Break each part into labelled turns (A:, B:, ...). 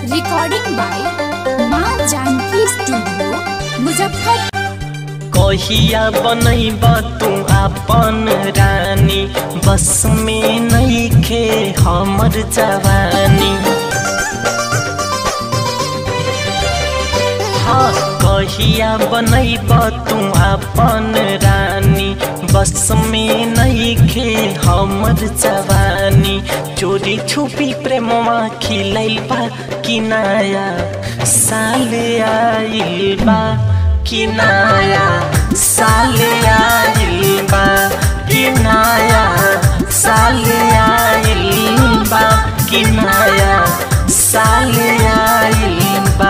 A: recording by माँ Janaki studio Muzaffar
B: कहिया बनैब तू आपन रानी बस में नइखे हमर जवानी हाँ कहिया बनैब तू आपन रानी बस में नइखे हमर जवानी चोरी छुपी प्रेमवा खिलैल बा कि नया साल आइल बा कि नया साल आइल बा कि नया साल आइल बा कि नया साल आइल बा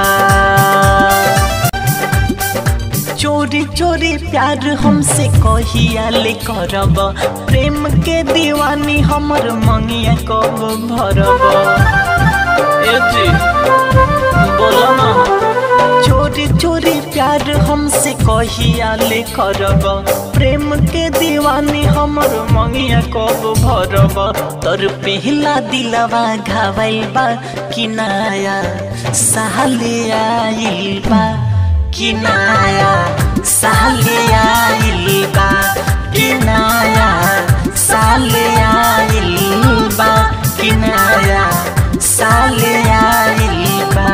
B: चोरी चोरी प्यार हमसे कहिया ले करब प्रेम के दीवानी हमर मंगिया कब भरब ए जी बोलो ना चोरी चोरी प्यार हमसे कहिया ले करब प्रेम के दीवानी हमर मंगिया कब भरब तोर पहला दिलवा घावल बा कि नया साल आइल बा कि नया साल आइल बा कि नया साल आइल बा कि नया साल आइल बा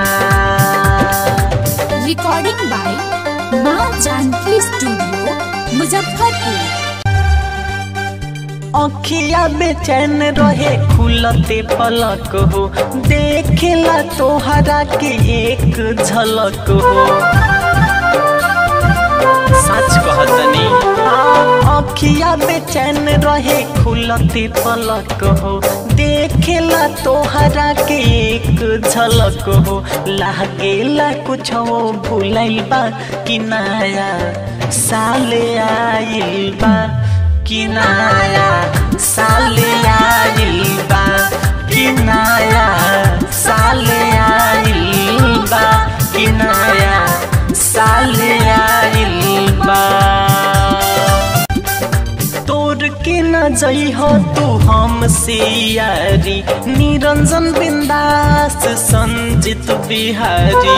A: रिकॉर्डिंग बाय माँ जानकी स्टूडियो मुजफ्फरपुर
B: अखिया बेचैन रहे खुलते पलक हो देखेला तोहरा के एक झलक हो सच कहतनी अखिया बेचैन रहे खुलते पलक हो देखेला तोहरा के एक झलक हो लागेला कुछ हो भूलैल बा कि नया साल आइल बा कि नया साल आइल बा कि नया साल आइल बा कि नया साल आइल बा तोर के न जइह तू हमसे यारी निरंजन बिंदास संजित बिहारी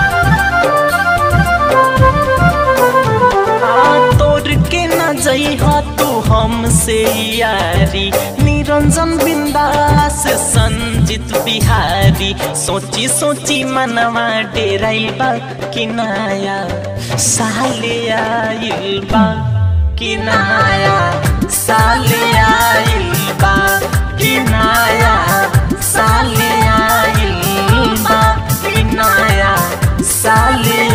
B: हाँ, तोर के न जइह तू हमसे यारी निरंजन बिंदास संजित बिहारी सोची सोची मनवा डेराइल बा कि नया साल आइल बा कि नया साल आइल बा कि नया साल आइल बा कि नया साल